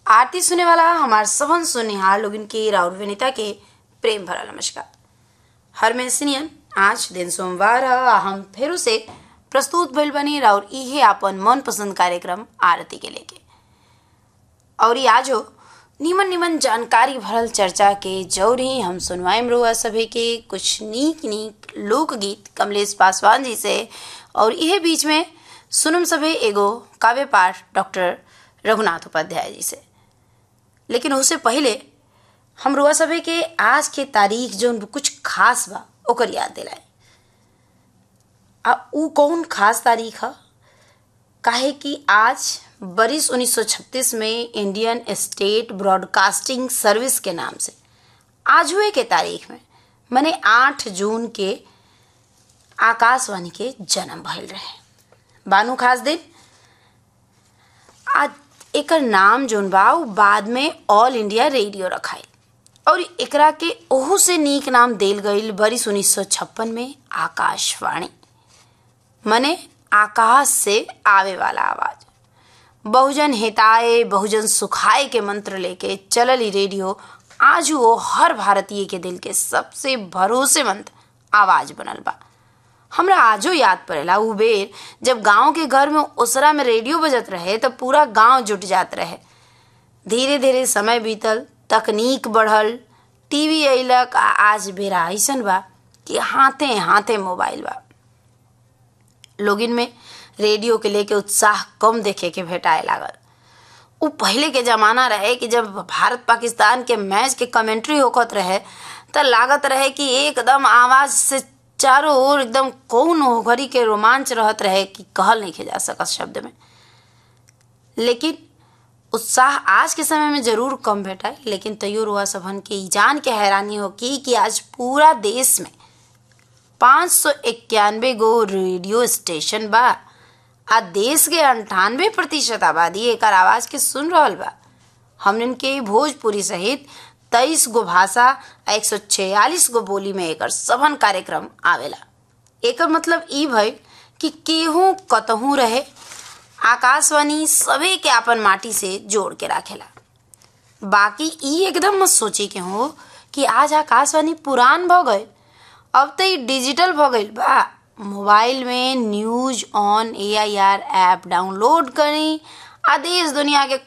आरती सुने वाला हमार सबन सुनिहार लोगन के राउर विनीता के प्रेम भरा नमस्कार हर मेसिनियन आज दिन सोमवार ह आ हम फेरू से प्रस्तुत भइल बनी राउर इहे आपन मन पसंद कार्यक्रम आरती के लेके और ई आज हो निमन निमन जानकारी भरल चर्चा के जौरी हम सुनवाइम रुआ सभे के कुछ नीक नीक लोकगीत कमलेश पासवान जी से और इहे बीच में सुनम सभे एगो काव्य पाठ डॉक्टर रघुनाथ उपाध्याय जी से लेकिन उससे पहले हम रुआ सभे के आज के तारीख जो कुछ खास बा ओकर याद दिलाए आ ऊ कौन खास तारीख है काहे कि आज बरिस 1936 में इंडियन स्टेट ब्रॉडकास्टिंग सर्विस के नाम से आज हुए के तारीख में मने 8 जून के आकाशवाणी के जन्म भइल रहे बानू खास दिन आज एकर नाम जोन बा उ बाद में ऑल इंडिया रेडियो रखाई और एकरा के ओहू से नीक नाम देल गईल बरिस 1956 में आकाशवाणी मने आकाश से आवे वाला आवाज बहुजन हिताए बहुजन सुखाए के मंत्र लेके चलल ई रेडियो आज वो हर भारतीय के दिल के सबसे भरोसेमंद आवाज बनल बा हमरा आजो याद पड़ेला उ बेर जब गांव के घर में ओसरा में रेडियो बजत रहे तो पूरा गांव जुट जात रहे धीरे धीरे समय बीतल तकनीक बढ़ल टीवी अइलक आ आज बेरा ऐसन बा कि हाथे हाथे मोबाइल बा लोगिन में रेडियो के लेके उत्साह कम देखे के भेटाए लागल उ पहले के जमाना रहे कि जब भारत पाकिस्तान के मैच के कमेंट्री होखत रहे त लागत रहे कि एकदम आवाज से चारों ओर एकदम कौन हो घड़ी के रोमांच रहत रहे कि कहल नहीं जा सकत शब्द में लेकिन उत्साह आज के समय में जरूर कम भेटाए लेकिन तैयो रुआ सबन के ई जान के हैरानी हो की कि आज पूरा देश में पाँच सौ इक्यानवे गो रेडियो स्टेशन बा आ देश के अंठानवे प्रतिशत आबादी एकर आवाज के सुन रहल बा हमन के भोजपुरी सहित तेईस गो भाषा आ एक सौ छियालीस गो बोली में एकर सभन कार्यक्रम आवेला एकर मतलब ई भइल कि केहू कतहू रहे आकाशवाणी सभी के अपन माटी से जोड़ के राखेला बाकी ई एकदम मत सोचे के हो कि आज आकाशवाणी पुरान भ गए अब तो ई डिजिटल भ गईल बा मोबाइल में news on A I R app download करी आ देश दुनिया के